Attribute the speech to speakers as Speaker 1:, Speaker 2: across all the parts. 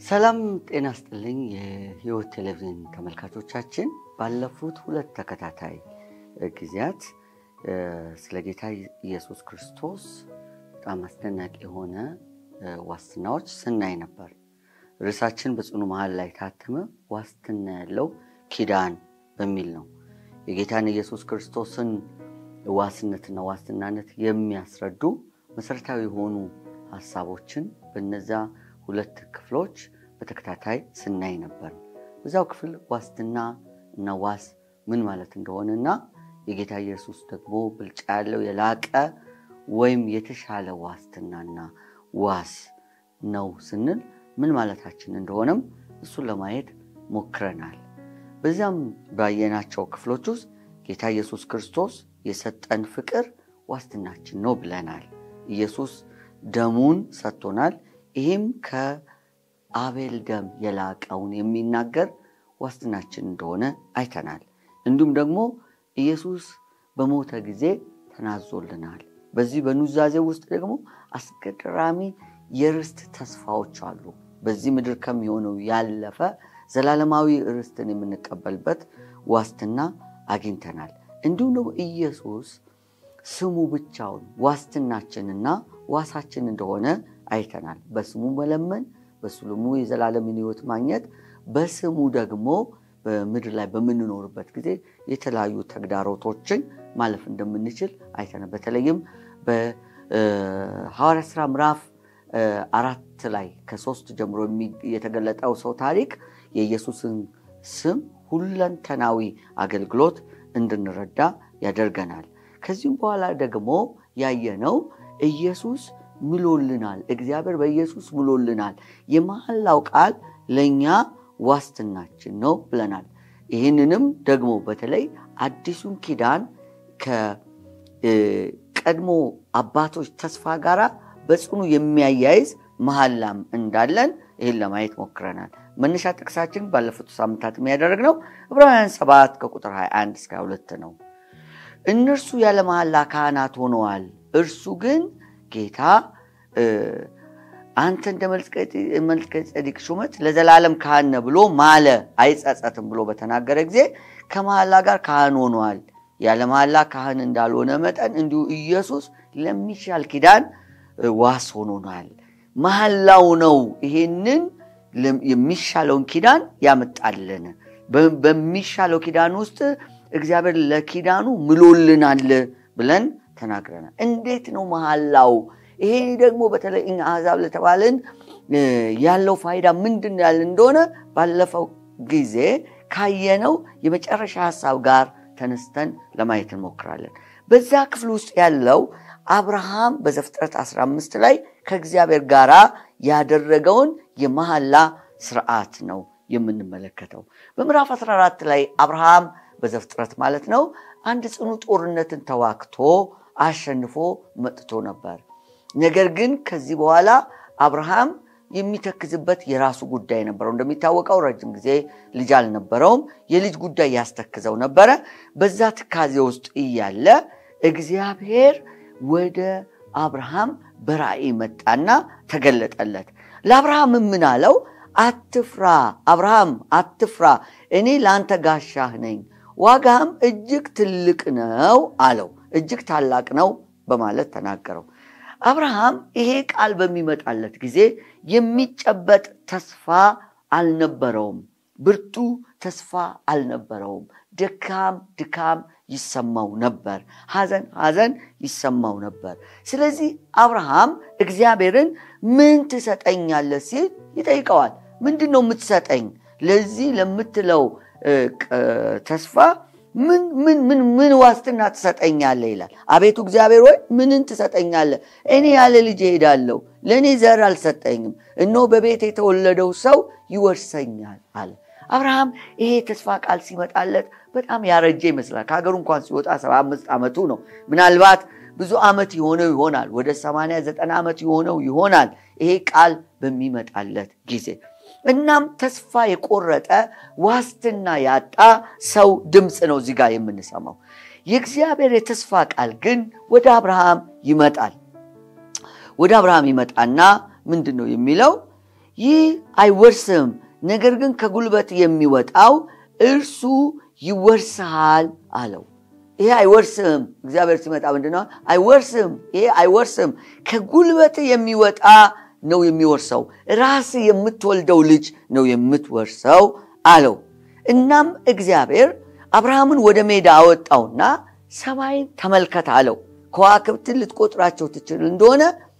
Speaker 1: ሰላም ጤና ስጥልኝ። የህይወት ቴሌቪዥን ተመልካቾቻችን ባለፉት ሁለት ተከታታይ ጊዜያት ስለ ጌታ ኢየሱስ ክርስቶስ በጣም አስደናቂ የሆነ ዋስትናዎች ስናይ ነበር። ርዕሳችን በጽኑ መሃል ላይ ታተመ ዋስትና ያለው ኪዳን በሚል ነው። የጌታን ኢየሱስ ክርስቶስን ዋስነትና ዋስትናነት የሚያስረዱ መሰረታዊ የሆኑ ሀሳቦችን በነዛ ሁለት ክፍሎች በተከታታይ ስናይ ነበር። በዛው ክፍል ዋስትና እና ዋስ ምን ማለት እንደሆነ እና የጌታ ኢየሱስ ደግሞ ብልጫ ያለው የላቀ ወይም የተሻለ ዋስትናና ዋስ ነው ስንል ምን ማለታችን እንደሆነም እሱን ለማየት ሞክረናል። በዚያም ባየናቸው ክፍሎች ውስጥ ጌታ ኢየሱስ ክርስቶስ የሰጠን ፍቅር ዋስትናችን ነው ብለናል። ኢየሱስ ደሙን ሰጥቶናል። ይህም ከአቤል ደም የላቀውን የሚናገር ዋስትናችን እንደሆነ አይተናል። እንዲሁም ደግሞ ኢየሱስ በሞተ ጊዜ ተናዞልናል። በዚህ በኑዛዜ ውስጥ ደግሞ አስገራሚ የርስት ተስፋዎች አሉ። በዚህ ምድር ከሚሆነው ያለፈ ዘላለማዊ ርስትን የምንቀበልበት ዋስትና አግኝተናል። እንዲሁም ደግሞ ኢየሱስ ስሙ ብቻውን ዋስትናችንና ዋሳችን እንደሆነ አይተናል። በስሙ መለመን፣ በስሙ የዘላለምን ሕይወት ማግኘት፣ በስሙ ደግሞ በምድር ላይ በምንኖርበት ጊዜ የተለያዩ ተግዳሮቶችን ማለፍ እንደምንችል አይተናል። በተለይም በሐዋርያ ሥራ ምዕራፍ አራት ላይ ከሶስት ጀምሮ የተገለጠው ሰው ታሪክ የኢየሱስን ስም ሁለንተናዊ አገልግሎት እንድንረዳ ያደርገናል። ከዚህም በኋላ ደግሞ ያየነው ኢየሱስ ምሎልናል። እግዚአብሔር በኢየሱስ ምሎልናል። የመሐላው ቃል ለእኛ ዋስትናችን ነው ብለናል። ይህንንም ደግሞ በተለይ አዲሱን ኪዳን ከቀድሞ አባቶች ተስፋ ጋር በጽኑ የሚያያይዝ መሐላም እንዳለን ይህን ለማየት ሞክረናል። መነሻ ጥቅሳችን ባለፉት ሳምንታት የሚያደረግነው ዕብራውያን 7 ከቁጥር 21 እስከ 22 ነው። እነርሱ ያለ መሐላ ካህናት ሆነዋል። እርሱ ግን ጌታ አንተ እንደ መልከ ጼዴቅ ሹመት ለዘላለም ካህን ነህ ብሎ ማለ፣ አይጸጸትም ብሎ በተናገረ ጊዜ ከመሐላ ጋር ካህን ሆነዋል። ያለ መሐላ ካህን እንዳልሆነ መጠን እንዲሁ ኢየሱስ ለሚሻል ኪዳን ዋስ ሆኖናል። መሐላው ነው ይሄንን የሚሻለውን ኪዳን ያመጣልን። በሚሻለው ኪዳን ውስጥ እግዚአብሔር ለኪዳኑ ምሎልናል ብለን ተናግረናል። እንዴት ነው መሐላው? ይሄ ደግሞ በተለይ እኛ አሕዛብ ለተባልን ያለው ፋይዳ ምንድን ያለ እንደሆነ ባለፈው ጊዜ ካየነው የመጨረሻ ሀሳብ ጋር ተነስተን ለማየት እንሞክራለን። በዛ ክፍል ውስጥ ያለው አብርሃም በዘፍጥረት 15 ላይ ከእግዚአብሔር ጋር ያደረገውን የመሐላ ስርዓት ነው የምንመለከተው። በምዕራፍ 14 ላይ አብርሃም በዘፍጥረት ማለት ነው አንድ ጽኑ ጦርነትን ተዋግቶ አሸንፎ መጥቶ ነበር። ነገር ግን ከዚህ በኋላ አብርሃም የሚተክዝበት የራሱ ጉዳይ ነበረው። እንደሚታወቀው ረጅም ጊዜ ልጅ አልነበረውም። የልጅ ጉዳይ ያስተክዘው ነበረ። በዛ ትካዜ ውስጥ እያለ እግዚአብሔር ወደ አብርሃም በራእይ መጣና ተገለጠለት። ለአብርሃም ምን አለው? አትፍራ አብርሃም አትፍራ፣ እኔ ለአንተ ጋሻህ ነኝ፣ ዋጋህም እጅግ ትልቅ ነው አለው። እጅግ ታላቅ ነው በማለት ተናገረው። አብርሃም ይሄ ቃል በሚመጣለት ጊዜ የሚጨበጥ ተስፋ አልነበረውም። ብርቱ ተስፋ አልነበረውም። ድካም ድካም ይሰማው ነበር። ሐዘን ሐዘን ይሰማው ነበር። ስለዚህ አብርሃም እግዚአብሔርን ምን ትሰጠኛለህ ሲል ይጠይቀዋል። ምንድን ነው የምትሰጠኝ? ለዚህ ለምትለው ተስፋ ምን ምን ምን ምን ዋስትና ትሰጠኛለህ ይላል። አቤቱ እግዚአብሔር ወይ ምንን ትሰጠኛለህ? እኔ ያለ ልጅ እሄዳለሁ፣ ለእኔ ዘር አልሰጠኝም፣ እነሆ በቤት የተወለደው ሰው ይወርሰኛል አለ። አብርሃም ይሄ ተስፋ ቃል ሲመጣለት በጣም ያረጀ ይመስላል። ከሀገሩ እንኳን ሲወጣ ሰባ አምስት ዓመቱ ነው። ምናልባት ብዙ ዓመት የሆነው ይሆናል። ወደ ሰማንያ ዘጠና ዓመት የሆነው ይሆናል ይሄ ቃል በሚመጣለት ጊዜ እናም ተስፋ የቆረጠ ዋስትና ያጣ ሰው ድምፅ ነው እዚህ ጋር የምንሰማው። የእግዚአብሔር የተስፋ ቃል ግን ወደ አብርሃም ይመጣል። ወደ አብርሃም ይመጣና ምንድን ነው የሚለው? ይህ አይወርስም፣ ነገር ግን ከጉልበት የሚወጣው እርሱ ይወርስሃል አለው። ይሄ አይወርስም። እግዚአብሔር ሲመጣ ምንድነው? አይወርስም። ይሄ አይወርስም፣ ከጉልበት የሚወጣ ነው የሚወርሰው። ራስ የምትወልደው ልጅ ነው የምትወርሰው አለው። እናም እግዚአብሔር አብርሃምን ወደ ሜዳ አወጣውና ሰማይን ተመልከት አለው። ከዋክብትን ልትቆጥራቸው ትችል እንደሆነ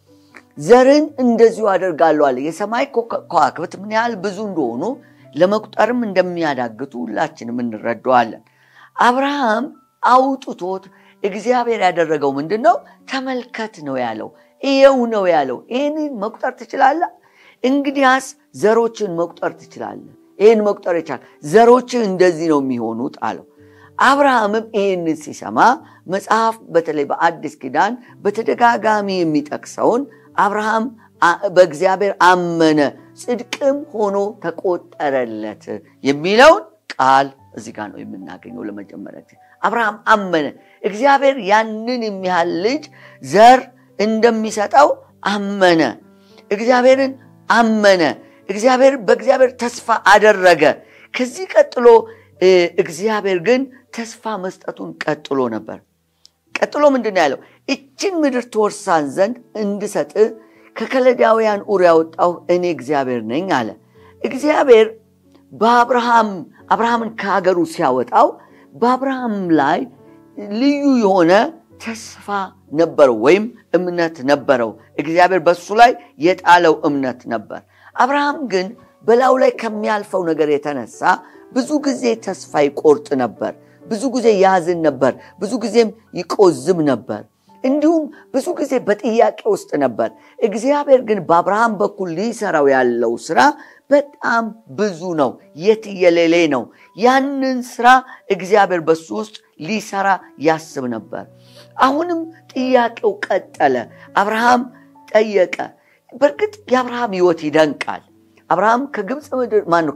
Speaker 1: ዘርን እንደዚሁ አደርጋለሁ አለ። የሰማይ ከዋክብት ምን ያህል ብዙ እንደሆኑ ለመቁጠርም እንደሚያዳግቱ ሁላችንም እንረዳዋለን። አብርሃም አውጥቶት እግዚአብሔር ያደረገው ምንድን ነው? ተመልከት ነው ያለው። ይኸው ነው ያለው። ይህንን መቁጠር ትችላለህ? እንግዲያስ ዘሮችን መቁጠር ትችላለህ። ይህን መቁጠር ይቻል፣ ዘሮችን እንደዚህ ነው የሚሆኑት አለው። አብርሃምም ይህንን ሲሰማ መጽሐፍ በተለይ በአዲስ ኪዳን በተደጋጋሚ የሚጠቅሰውን አብርሃም በእግዚአብሔር አመነ ጽድቅም ሆኖ ተቆጠረለት የሚለውን ቃል እዚህ ጋር ነው የምናገኘው። ለመጀመሪያ ጊዜ አብርሃም አመነ። እግዚአብሔር ያንን የሚያህል ልጅ ዘር እንደሚሰጠው አመነ። እግዚአብሔርን አመነ። እግዚአብሔር በእግዚአብሔር ተስፋ አደረገ። ከዚህ ቀጥሎ እግዚአብሔር ግን ተስፋ መስጠቱን ቀጥሎ ነበር። ቀጥሎ ምንድን ነው ያለው? እችን ምድር ትወርሳን ዘንድ እንድሰጥህ ከከለዳውያን ኡር ያወጣሁ እኔ እግዚአብሔር ነኝ አለ። እግዚአብሔር በአብርሃም አብርሃምን ከሀገሩ ሲያወጣው በአብርሃም ላይ ልዩ የሆነ ተስፋ ነበረው ወይም እምነት ነበረው። እግዚአብሔር በሱ ላይ የጣለው እምነት ነበር። አብርሃም ግን በላዩ ላይ ከሚያልፈው ነገር የተነሳ ብዙ ጊዜ ተስፋ ይቆርጥ ነበር። ብዙ ጊዜ ያዝን ነበር። ብዙ ጊዜም ይቆዝም ነበር። እንዲሁም ብዙ ጊዜ በጥያቄ ውስጥ ነበር። እግዚአብሔር ግን በአብርሃም በኩል ሊሰራው ያለው ስራ በጣም ብዙ ነው፣ የትየሌሌ ነው። ያንን ስራ እግዚአብሔር በሱ ውስጥ ሊሰራ ያስብ ነበር። አሁንም ጥያቄው ቀጠለ። አብርሃም ጠየቀ። በእርግጥ የአብርሃም ሕይወት ይደንቃል። አብርሃም ከግብፅ ምድር ማነው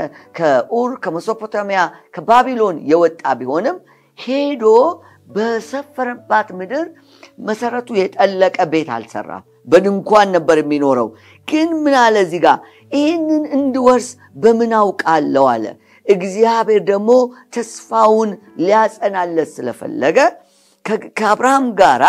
Speaker 1: ከኡር ከመሶፖታሚያ ከባቢሎን የወጣ ቢሆንም ሄዶ በሰፈረባት ምድር መሰረቱ የጠለቀ ቤት አልሰራም። በድንኳን ነበር የሚኖረው። ግን ምን አለ እዚህ ጋር ይህንን እንድወርስ በምን አውቃለሁ አለ። እግዚአብሔር ደግሞ ተስፋውን ሊያጸናለት ስለፈለገ ከአብርሃም ጋራ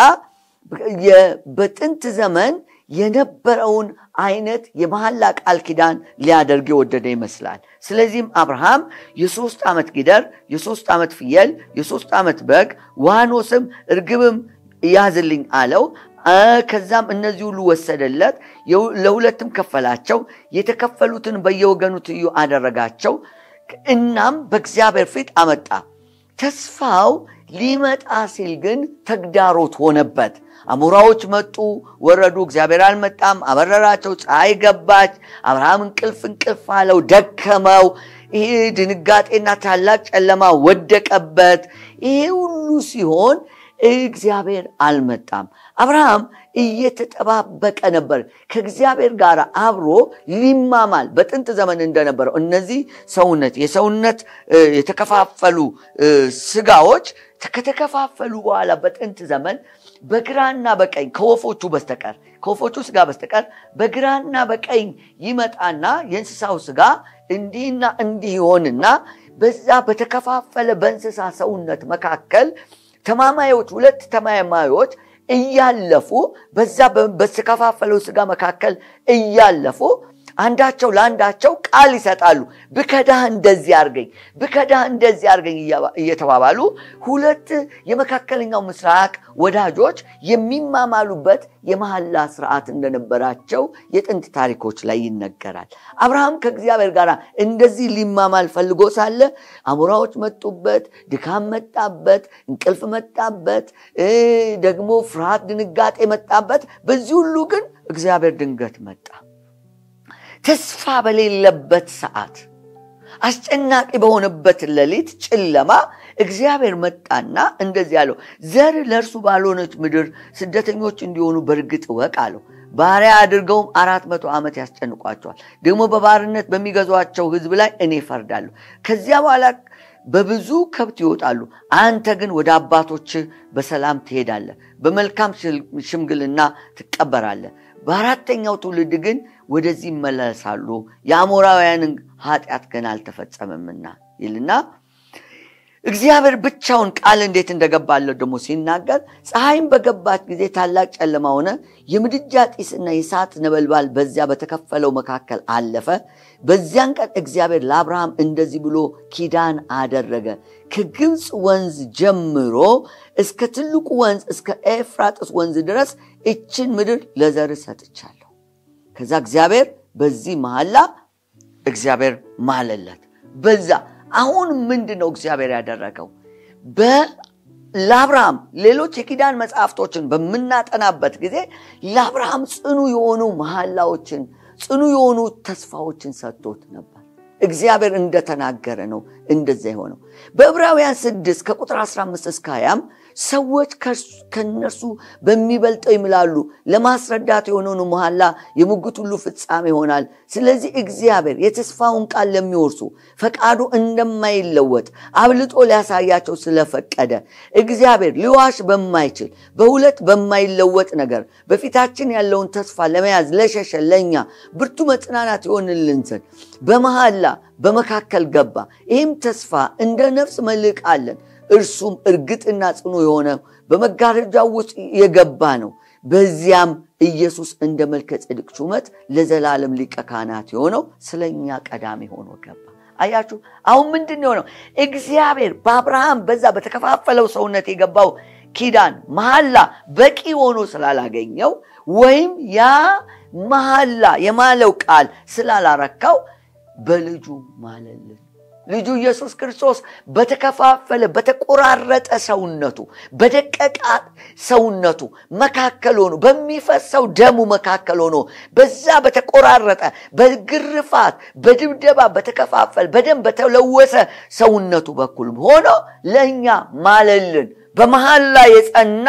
Speaker 1: በጥንት ዘመን የነበረውን አይነት የመሐላ ቃል ኪዳን ሊያደርግ የወደደ ይመስላል። ስለዚህም አብርሃም የሶስት ዓመት ጊደር፣ የሶስት ዓመት ፍየል፣ የሶስት ዓመት በግ፣ ዋኖስም እርግብም ያዝልኝ አለው። ከዛም እነዚህ ሁሉ ወሰደለት፣ ለሁለትም ከፈላቸው። የተከፈሉትን በየወገኑ ትይዩ አደረጋቸው። እናም በእግዚአብሔር ፊት አመጣ። ተስፋው ሊመጣ ሲል ግን ተግዳሮት ሆነበት። አሞራዎች መጡ፣ ወረዱ። እግዚአብሔር አልመጣም፣ አበረራቸው። ፀሐይ ገባች። አብርሃም እንቅልፍ እንቅልፍ አለው፣ ደከመው። ይህ ድንጋጤና ታላቅ ጨለማ ወደቀበት። ይሄ ሁሉ ሲሆን እግዚአብሔር አልመጣም። አብርሃም እየተጠባበቀ ነበር ከእግዚአብሔር ጋር አብሮ ሊማማል። በጥንት ዘመን እንደነበረው እነዚህ ሰውነት የሰውነት የተከፋፈሉ ስጋዎች ከተከፋፈሉ በኋላ በጥንት ዘመን በግራና በቀኝ ከወፎቹ በስተቀር ከወፎቹ ስጋ በስተቀር በግራና በቀኝ ይመጣና የእንስሳው ስጋ እንዲህና እንዲህ ይሆንና በዛ በተከፋፈለ በእንስሳ ሰውነት መካከል ተማማዮች ሁለት ተማማዮች እያለፉ በዛ በተከፋፈለው ስጋ መካከል እያለፉ አንዳቸው ለአንዳቸው ቃል ይሰጣሉ። ብከዳህ እንደዚህ አርገኝ፣ ብከዳህ እንደዚህ አርገኝ እየተባባሉ ሁለት የመካከለኛው ምስራቅ ወዳጆች የሚማማሉበት የመሐላ ስርዓት እንደነበራቸው የጥንት ታሪኮች ላይ ይነገራል። አብርሃም ከእግዚአብሔር ጋር እንደዚህ ሊማማል ፈልጎ ሳለ አሞራዎች መጡበት፣ ድካም መጣበት፣ እንቅልፍ መጣበት፣ ደግሞ ፍርሃት፣ ድንጋጤ መጣበት። በዚህ ሁሉ ግን እግዚአብሔር ድንገት መጣ። ተስፋ በሌለበት ሰዓት አስጨናቂ በሆነበት ሌሊት ጨለማ እግዚአብሔር መጣና እንደዚህ አለው፣ ዘር ለእርሱ ባልሆነች ምድር ስደተኞች እንዲሆኑ በእርግጥ እወቅ አለው። ባሪያ አድርገውም አራት መቶ ዓመት ያስጨንቋቸዋል። ደግሞ በባርነት በሚገዟቸው ሕዝብ ላይ እኔ እፈርዳለሁ። ከዚያ በኋላ በብዙ ከብት ይወጣሉ። አንተ ግን ወደ አባቶችህ በሰላም ትሄዳለህ፣ በመልካም ሽምግልና ትቀበራለህ። በአራተኛው ትውልድ ግን ወደዚህ ይመለሳሉ፣ የአሞራውያንን ኃጢአት ገና አልተፈጸመምና ይልና እግዚአብሔር ብቻውን ቃል እንዴት እንደገባለት ደግሞ ሲናገር ፀሐይም በገባት ጊዜ ታላቅ ጨለማ ሆነ፣ የምድጃ ጢስና የእሳት ነበልባል በዚያ በተከፈለው መካከል አለፈ። በዚያን ቀን እግዚአብሔር ለአብርሃም እንደዚህ ብሎ ኪዳን አደረገ። ከግብፅ ወንዝ ጀምሮ እስከ ትልቁ ወንዝ እስከ ኤፍራጥስ ወንዝ ድረስ እችን ምድር ለዘር ሰጥቻለሁ። ከዛ እግዚአብሔር በዚህ መሐላ እግዚአብሔር ማለለት በዛ አሁን ምንድን ነው እግዚአብሔር ያደረገው? ለአብርሃም ሌሎች የኪዳን መጽሐፍቶችን በምናጠናበት ጊዜ ለአብርሃም ጽኑ የሆኑ መሐላዎችን ጽኑ የሆኑ ተስፋዎችን ሰጥቶት ነበር። እግዚአብሔር እንደተናገረ ነው እንደዛ የሆነው። በዕብራውያን ስድስት ከቁጥር 15 እስከ 20 ሰዎች ከነርሱ በሚበልጠው ይምላሉ፣ ለማስረዳት የሆነውን መሐላ የሙግት ሁሉ ፍጻሜ ይሆናል። ስለዚህ እግዚአብሔር የተስፋውን ቃል ለሚወርሱ ፈቃዱ እንደማይለወጥ አብልጦ ሊያሳያቸው ስለፈቀደ እግዚአብሔር ሊዋሽ በማይችል በሁለት በማይለወጥ ነገር በፊታችን ያለውን ተስፋ ለመያዝ ለሸሸ ለእኛ ብርቱ መጽናናት ይሆንልን ዘንድ በመሐላ በመካከል ገባ። ይህም ተስፋ እንደ ነፍስ መልሕቅ አለን። እርሱም እርግጥና ጽኑ የሆነ በመጋረጃው ውስጥ የገባ ነው። በዚያም ኢየሱስ እንደ መልከ ጼዴቅ ሹመት ለዘላለም ሊቀ ካህናት የሆነው ስለኛ ቀዳሚ ሆኖ ገባ። አያችሁ፣ አሁን ምንድን የሆነው? እግዚአብሔር በአብርሃም በዛ በተከፋፈለው ሰውነት የገባው ኪዳን መሐላ በቂ ሆኖ ስላላገኘው ወይም ያ መሐላ የማለው ቃል ስላላረካው በልጁ ማለልን። ልጁ ኢየሱስ ክርስቶስ በተከፋፈለ በተቆራረጠ ሰውነቱ በደቀቃ ሰውነቱ መካከል ሆኖ በሚፈሰው ደሙ መካከል ሆኖ በዛ በተቆራረጠ በግርፋት በድብደባ በተከፋፈለ በደም በተለወሰ ሰውነቱ በኩል ሆኖ ለእኛ ማለልን። በመሐላ የጸና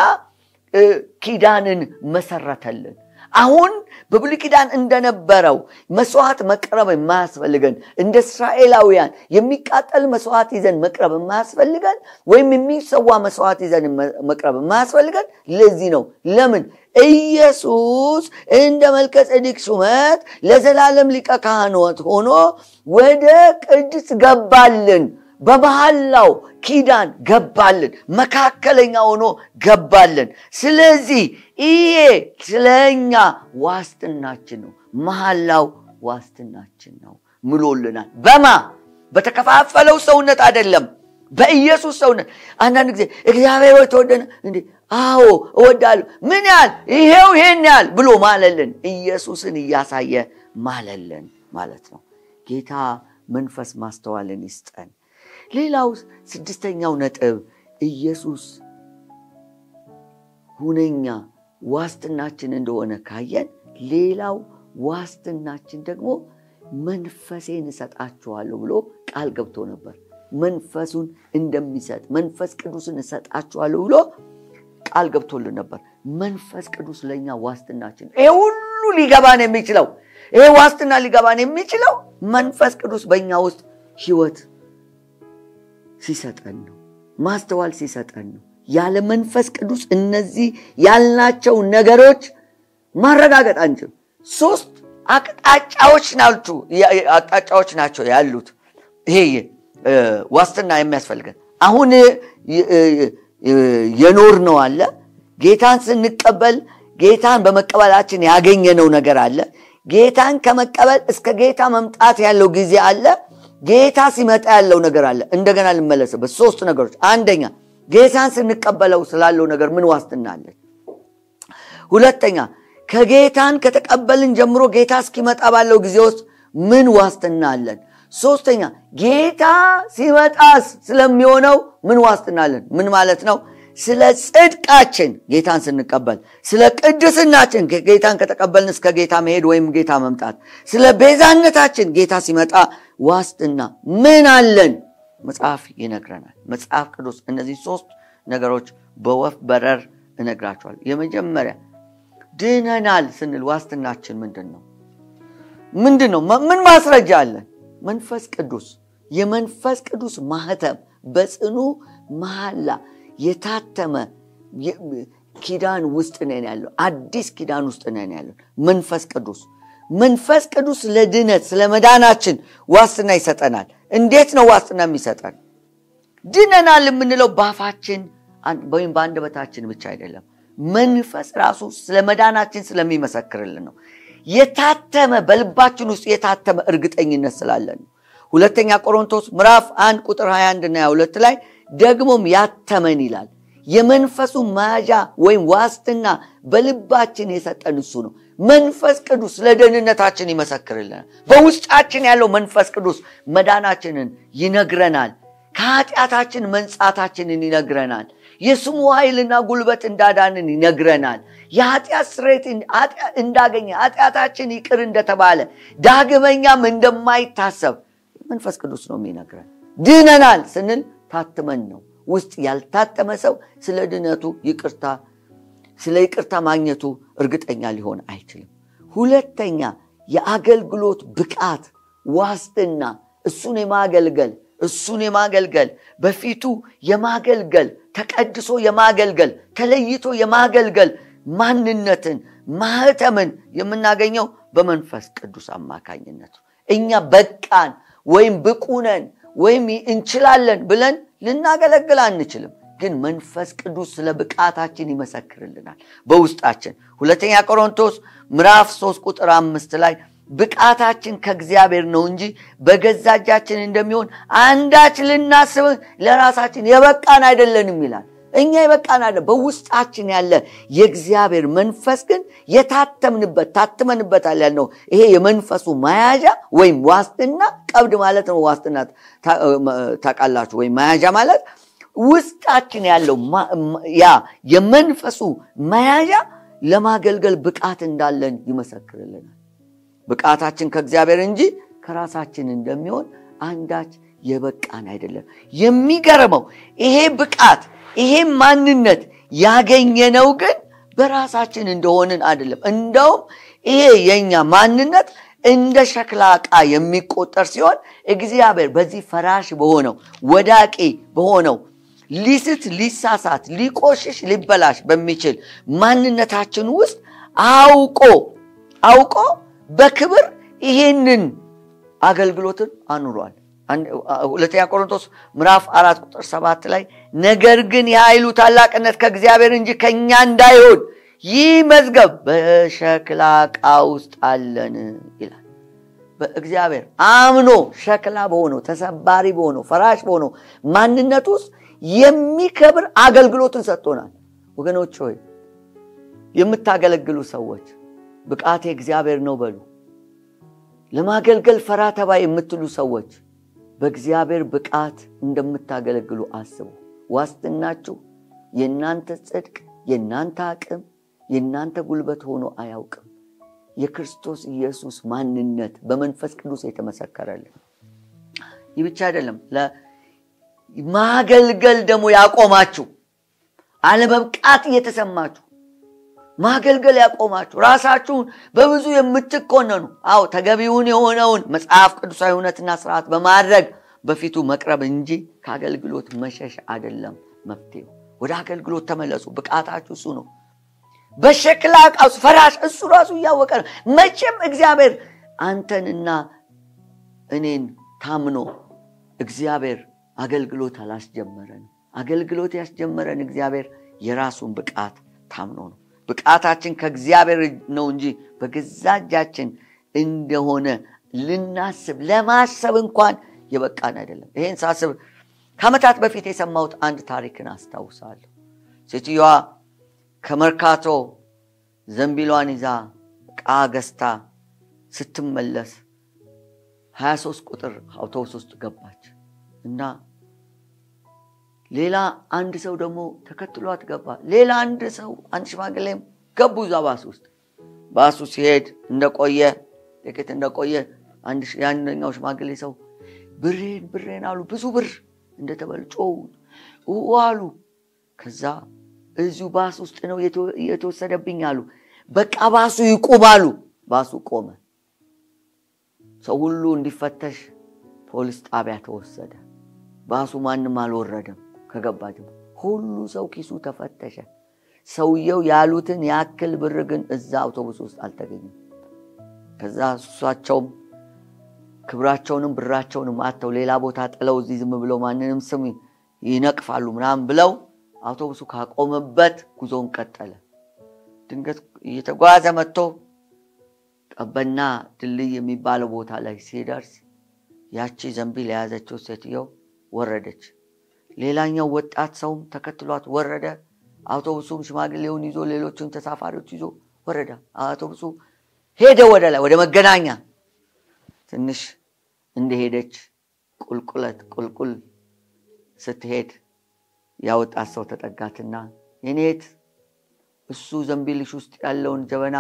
Speaker 1: ኪዳንን መሰረተልን። አሁን በብሉይ ኪዳን እንደነበረው መስዋዕት መቅረብ የማያስፈልገን እንደ እስራኤላውያን የሚቃጠል መስዋዕት ይዘን መቅረብ የማያስፈልገን ወይም የሚሰዋ መስዋዕት ይዘን መቅረብ የማያስፈልገን ለዚህ ነው። ለምን? ኢየሱስ እንደ መልከ ጼዴቅ ሹመት ለዘላለም ሊቀ ካህናት ሆኖ ወደ ቅድስ ገባልን። በመሐላው ኪዳን ገባልን። መካከለኛ ሆኖ ገባልን። ስለዚህ ይሄ ስለኛ ዋስትናችን ነው። መሐላው ዋስትናችን ነው ምሎልናል። በማ በተከፋፈለው ሰውነት አይደለም፣ በኢየሱስ ሰውነት። አንዳንድ ጊዜ እግዚአብሔር ወይ ተወደነ እንዴ? አዎ እወዳለሁ። ምን ያህል? ይሄው ይሄን ያህል ብሎ ማለልን። ኢየሱስን እያሳየ ማለልን ማለት ነው። ጌታ መንፈስ ማስተዋልን ይስጠን። ሌላው ስድስተኛው ነጥብ ኢየሱስ ሁነኛ ዋስትናችን እንደሆነ ካየን፣ ሌላው ዋስትናችን ደግሞ መንፈሴን እሰጣችኋለሁ ብሎ ቃል ገብቶ ነበር። መንፈሱን እንደሚሰጥ መንፈስ ቅዱስን እሰጣችኋለሁ ብሎ ቃል ገብቶልን ነበር። መንፈስ ቅዱስ ለእኛ ዋስትናችን። ይሄ ሁሉ ሊገባን የሚችለው ይሄ ዋስትና ሊገባን የሚችለው መንፈስ ቅዱስ በእኛ ውስጥ ህይወት ሲሰጠን ነው። ማስተዋል ሲሰጠን ነው። ያለ መንፈስ ቅዱስ እነዚህ ያልናቸው ነገሮች ማረጋገጥ አንችልም። ሶስት አቅጣጫዎች ናቸው አቅጣጫዎች ናቸው ያሉት። ይሄ ዋስትና የሚያስፈልገን አሁን የኖር ነው አለ። ጌታን ስንቀበል ጌታን በመቀበላችን ያገኘነው ነገር አለ። ጌታን ከመቀበል እስከ ጌታ መምጣት ያለው ጊዜ አለ። ጌታ ሲመጣ ያለው ነገር አለ። እንደገና ልመለስበት። ሶስት ነገሮች። አንደኛ ጌታን ስንቀበለው ስላለው ነገር ምን ዋስትና አለን? ሁለተኛ ከጌታን ከተቀበልን ጀምሮ ጌታ እስኪመጣ ባለው ጊዜ ውስጥ ምን ዋስትና አለን? ሶስተኛ ጌታ ሲመጣስ ስለሚሆነው ምን ዋስትና አለን? ምን ማለት ነው? ስለ ጽድቃችን ጌታን ስንቀበል፣ ስለ ቅድስናችን ጌታን ከተቀበልን እስከ ጌታ መሄድ ወይም ጌታ መምጣት፣ ስለ ቤዛነታችን ጌታ ሲመጣ ዋስትና ምን አለን? መጽሐፍ ይነግረናል። መጽሐፍ ቅዱስ እነዚህ ሶስት ነገሮች በወፍ በረር እነግራቸዋል። የመጀመሪያ ድነናል ስንል ዋስትናችን ምንድን ነው? ምንድን ነው? ምን ማስረጃ አለን? መንፈስ ቅዱስ የመንፈስ ቅዱስ ማህተም በጽኑ መሐላ የታተመ ኪዳን ውስጥ ነን ያለው። አዲስ ኪዳን ውስጥ ነን ያለው። መንፈስ ቅዱስ መንፈስ ቅዱስ ስለ ድነት ስለ መዳናችን ዋስትና ይሰጠናል። እንዴት ነው ዋስትና የሚሰጠን? ድነናል የምንለው በአፋችን ወይም በአንደበታችን ብቻ አይደለም። መንፈስ ራሱ ስለ መዳናችን ስለሚመሰክርልን ነው። የታተመ በልባችን ውስጥ የታተመ እርግጠኝነት ስላለን ነው። ሁለተኛ ቆሮንቶስ ምዕራፍ አንድ ቁጥር 21 እና 22 ላይ ደግሞም ያተመን ይላል። የመንፈሱ መያዣ ወይም ዋስትና በልባችን የሰጠን እሱ ነው። መንፈስ ቅዱስ ስለ ደህንነታችን ይመሰክርልናል። በውስጣችን ያለው መንፈስ ቅዱስ መዳናችንን ይነግረናል። ከኃጢአታችን መንጻታችንን ይነግረናል። የስሙ ኃይልና ጉልበት እንዳዳንን ይነግረናል። የኃጢአት ስርየት እንዳገኘ ኃጢአታችን ይቅር እንደተባለ ዳግመኛም እንደማይታሰብ መንፈስ ቅዱስ ነው የሚነግረን። ድነናል ስንል ታትመን ነው። ውስጥ ያልታተመ ሰው ስለ ድነቱ ይቅርታ ስለ ይቅርታ ማግኘቱ እርግጠኛ ሊሆን አይችልም። ሁለተኛ የአገልግሎት ብቃት ዋስትና፣ እሱን የማገልገል እሱን የማገልገል በፊቱ የማገልገል ተቀድሶ የማገልገል ተለይቶ የማገልገል ማንነትን ማህተምን የምናገኘው በመንፈስ ቅዱስ አማካኝነት ነው። እኛ በቃን ወይም ብቁነን ወይም እንችላለን ብለን ልናገለግል አንችልም። ግን መንፈስ ቅዱስ ስለ ብቃታችን ይመሰክርልናል በውስጣችን። ሁለተኛ ቆሮንቶስ ምዕራፍ 3 ቁጥር አምስት ላይ ብቃታችን ከእግዚአብሔር ነው እንጂ በገዛ እጃችን እንደሚሆን አንዳች ልናስብ ለራሳችን የበቃን አይደለንም ይላል። እኛ የበቃን አይደለም። በውስጣችን ያለ የእግዚአብሔር መንፈስ ግን የታተምንበት ታትመንበታል ያልነው ይሄ የመንፈሱ መያዣ ወይም ዋስትና ቀብድ ማለት ነው። ዋስትና ታውቃላችሁ፣ ወይም መያዣ ማለት ውስጣችን ያለው ያ የመንፈሱ መያዣ ለማገልገል ብቃት እንዳለን ይመሰክርልናል። ብቃታችን ከእግዚአብሔር እንጂ ከራሳችን እንደሚሆን አንዳች የበቃን አይደለም። የሚገርመው ይሄ ብቃት ይሄ ማንነት ያገኘነው ግን በራሳችን እንደሆንን አይደለም። እንደውም ይሄ የኛ ማንነት እንደ ሸክላ ዕቃ የሚቆጠር ሲሆን እግዚአብሔር በዚህ ፈራሽ በሆነው ወዳቂ በሆነው ሊስት፣ ሊሳሳት፣ ሊቆሽሽ፣ ሊበላሽ በሚችል ማንነታችን ውስጥ አውቆ አውቆ በክብር ይሄንን አገልግሎትን አኑሯል። ሁለተኛ ቆሮንቶስ ምዕራፍ አራት ቁጥር ሰባት ላይ ነገር ግን የኃይሉ ታላቅነት ከእግዚአብሔር እንጂ ከእኛ እንዳይሆን ይህ መዝገብ በሸክላ ዕቃ ውስጥ አለን ይላል። በእግዚአብሔር አምኖ ሸክላ በሆነው ተሰባሪ በሆነው ፈራሽ በሆነው ማንነት ውስጥ የሚከብር አገልግሎትን ሰጥቶናል። ወገኖች ሆይ የምታገለግሉ ሰዎች ብቃቴ እግዚአብሔር ነው በሉ። ለማገልገል ፈራ ተባ የምትሉ ሰዎች በእግዚአብሔር ብቃት እንደምታገለግሉ አስቡ። ዋስትናችሁ የእናንተ ጽድቅ፣ የእናንተ አቅም፣ የእናንተ ጉልበት ሆኖ አያውቅም። የክርስቶስ ኢየሱስ ማንነት በመንፈስ ቅዱስ የተመሰከረልን። ይህ ብቻ አይደለም፣ ማገልገል ደግሞ ያቆማችሁ አለመብቃት እየተሰማችሁ ማገልገል ያቆማችሁ ራሳችሁን በብዙ የምትኮነኑ አዎ ተገቢውን የሆነውን መጽሐፍ ቅዱሳዊ እውነትና ስርዓት በማድረግ በፊቱ መቅረብ እንጂ ከአገልግሎት መሸሽ አይደለም መፍትሄው። ወደ አገልግሎት ተመለሱ። ብቃታችሁ እሱ ነው። በሸክላ ዕቃ ውስጥ ፈራሽ እሱ ራሱ እያወቀ ነው። መቼም እግዚአብሔር አንተንና እኔን ታምኖ እግዚአብሔር አገልግሎት አላስጀመረን። አገልግሎት ያስጀመረን እግዚአብሔር የራሱን ብቃት ታምኖ ነው። ብቃታችን ከእግዚአብሔር ነው እንጂ በገዛ እጃችን እንደሆነ ልናስብ ለማሰብ እንኳን የበቃን አይደለም። ይሄን ሳስብ ከዓመታት በፊት የሰማሁት አንድ ታሪክን አስታውሳለሁ። ሴትዮዋ ከመርካቶ ዘንቢሏን ይዛ ዕቃ ገዝታ ስትመለስ 23 ቁጥር አውቶቡስ ውስጥ ገባች እና ሌላ አንድ ሰው ደግሞ ተከትሏት ገባ። ሌላ አንድ ሰው አንድ ሽማግሌም ገቡ እዛ ባስ ውስጥ። ባሱ ሲሄድ እንደቆየ ጥቂት እንደቆየ የአንደኛው ሽማግሌ ሰው ብሬን ብሬን አሉ። ብዙ ብር እንደተበሉ ጮሁ አሉ። ከዛ እዚሁ ባስ ውስጥ ነው የተወሰደብኝ አሉ። በቃ ባሱ ይቁም አሉ። ባሱ ቆመ። ሰው ሁሉ እንዲፈተሽ ፖሊስ ጣቢያ ተወሰደ። ባሱ ማንም አልወረደም። ከገባ ሁሉ ሰው ኪሱ ተፈተሸ። ሰውየው ያሉትን ያክል ብር ግን እዛ አውቶቡስ ውስጥ አልተገኘም። ከዛ እሷቸውም ክብራቸውንም ብራቸውንም አጥተው ሌላ ቦታ ጥለው እዚህ ዝም ብለው ማንንም ስም ይነቅፋሉ ምናምን ብለው አውቶቡሱ ካቆመበት ጉዞውን ቀጠለ። ድንገት እየተጓዘ መጥቶ ቀበና ድልድይ የሚባለው ቦታ ላይ ሲደርስ ያቺ ዘንቢል የያዘችው ሴትየው ወረደች። ሌላኛው ወጣት ሰውም ተከትሏት ወረደ። አውቶቡሱም ሽማግሌውን ይዞ ሌሎቹን ተሳፋሪዎች ይዞ ወረደ። አውቶቡሱ ሄደ ወደ ላይ ወደ መገናኛ። ትንሽ እንደሄደች ቁልቁለት ቁልቁል ስትሄድ ያወጣት ሰው ተጠጋትና የኔት እሱ ዘንቢልሽ ውስጥ ያለውን ጀበና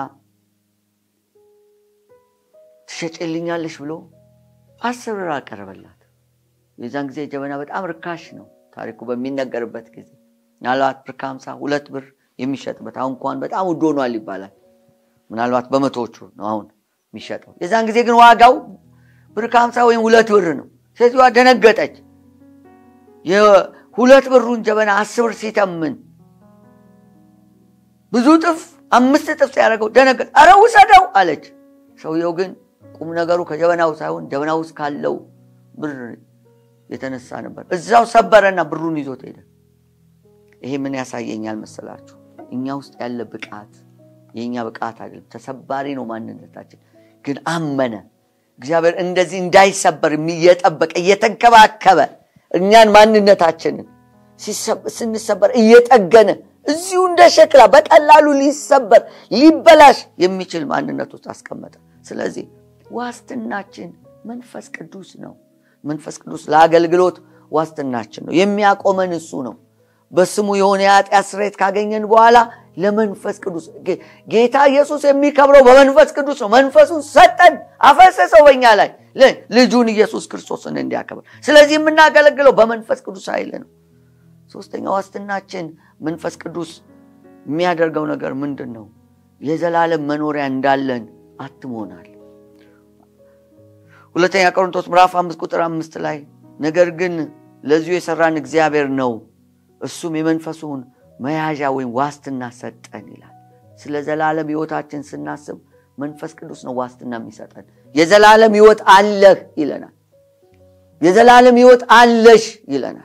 Speaker 1: ትሸጭልኛለሽ ብሎ አስር ብር አቀረበላት። የዛን ጊዜ ጀበና በጣም ርካሽ ነው። ታሪኩ በሚነገርበት ጊዜ ምናልባት ብር ከሀምሳ ሁለት ብር የሚሸጥበት አሁን እንኳን በጣም ውድ ሆኗል ይባላል። ምናልባት በመቶዎቹ ነው አሁን የሚሸጠው። የዛን ጊዜ ግን ዋጋው ብር ከሀምሳ ወይም ሁለት ብር ነው። ሴትዮዋ ደነገጠች። የሁለት ብሩን ጀበና አስር ብር ሲተምን ብዙ ጥፍ አምስት ጥፍ ሲያደርገው ደነገጥ። አረ ውሰደው አለች። ሰውየው ግን ቁም ነገሩ ከጀበናው ሳይሆን ጀበናው ውስጥ ካለው ብር የተነሳ ነበር። እዛው ሰበረና ብሩን ይዞት ሄደ። ይሄ ምን ያሳየኛል መሰላችሁ? እኛ ውስጥ ያለ ብቃት የእኛ ብቃት አይደለም፣ ተሰባሪ ነው ማንነታችን። ግን አመነ። እግዚአብሔር እንደዚህ እንዳይሰበር እየጠበቀ እየተንከባከበ እኛን ማንነታችንን ስንሰበር እየጠገነ እዚሁ እንደ ሸክላ በቀላሉ ሊሰበር ሊበላሽ የሚችል ማንነት ውስጥ አስቀመጠ። ስለዚህ ዋስትናችን መንፈስ ቅዱስ ነው። መንፈስ ቅዱስ ለአገልግሎት ዋስትናችን ነው። የሚያቆመን እሱ ነው። በስሙ የሆነ የኃጢአት ስርየት ካገኘን በኋላ ለመንፈስ ቅዱስ ጌታ ኢየሱስ የሚከብረው በመንፈስ ቅዱስ ነው። መንፈሱን ሰጠን፣ አፈሰሰው በኛ ላይ ልጁን ኢየሱስ ክርስቶስን እንዲያከብር። ስለዚህ የምናገለግለው በመንፈስ ቅዱስ ኃይል ነው። ሶስተኛ ዋስትናችን መንፈስ ቅዱስ የሚያደርገው ነገር ምንድን ነው? የዘላለም መኖሪያ እንዳለን አትሞናል። ሁለተኛ ቆሮንቶስ ምዕራፍ አምስት ቁጥር አምስት ላይ ነገር ግን ለዚሁ የሰራን እግዚአብሔር ነው፣ እሱም የመንፈሱን መያዣ ወይም ዋስትና ሰጠን ይላል። ስለ ዘላለም ሕይወታችን ስናስብ መንፈስ ቅዱስ ነው ዋስትና የሚሰጠን። የዘላለም ሕይወት አለህ ይለናል። የዘላለም ሕይወት አለሽ ይለናል።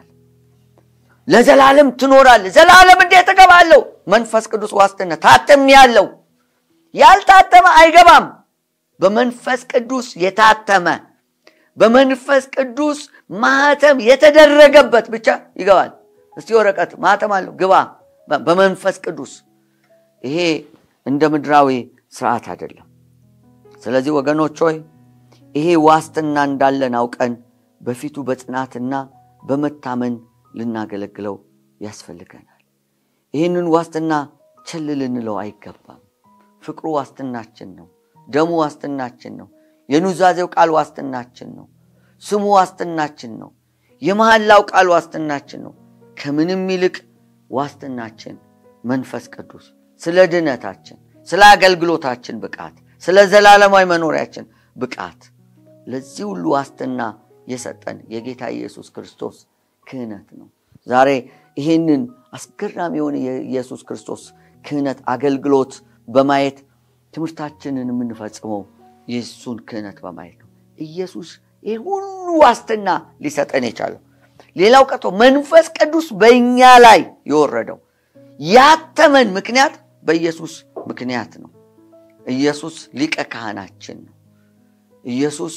Speaker 1: ለዘላለም ትኖራለህ። ዘላለም እንዴት እገባለሁ? መንፈስ ቅዱስ ዋስትና ታተም ያለው ያልታተመ አይገባም። በመንፈስ ቅዱስ የታተመ በመንፈስ ቅዱስ ማህተም የተደረገበት ብቻ ይገባል። እስቲ ወረቀት ማህተም አለው ግባ በመንፈስ ቅዱስ። ይሄ እንደ ምድራዊ ስርዓት አይደለም። ስለዚህ ወገኖች ሆይ ይሄ ዋስትና እንዳለን አውቀን በፊቱ በጽናትና በመታመን ልናገለግለው ያስፈልገናል። ይህንን ዋስትና ቸል ልንለው አይገባም። ፍቅሩ ዋስትናችን ነው። ደሙ ዋስትናችን ነው። የኑዛዜው ቃል ዋስትናችን ነው። ስሙ ዋስትናችን ነው። የመሐላው ቃል ዋስትናችን ነው። ከምንም ይልቅ ዋስትናችን መንፈስ ቅዱስ ስለ ድነታችን፣ ስለ አገልግሎታችን ብቃት፣ ስለ ዘላለማዊ መኖሪያችን ብቃት ለዚህ ሁሉ ዋስትና የሰጠን የጌታ ኢየሱስ ክርስቶስ ክህነት ነው። ዛሬ ይህንን አስገራሚ የሆነ የኢየሱስ ክርስቶስ ክህነት አገልግሎት በማየት ትምህርታችንን የምንፈጽመው የእሱን ክህነት በማየት ነው። ኢየሱስ ይህ ሁሉ ዋስትና ሊሰጠን የቻለው ሌላው ቀርቶ መንፈስ ቅዱስ በእኛ ላይ የወረደው ያተመን ምክንያት በኢየሱስ ምክንያት ነው። ኢየሱስ ሊቀ ካህናችን ነው። ኢየሱስ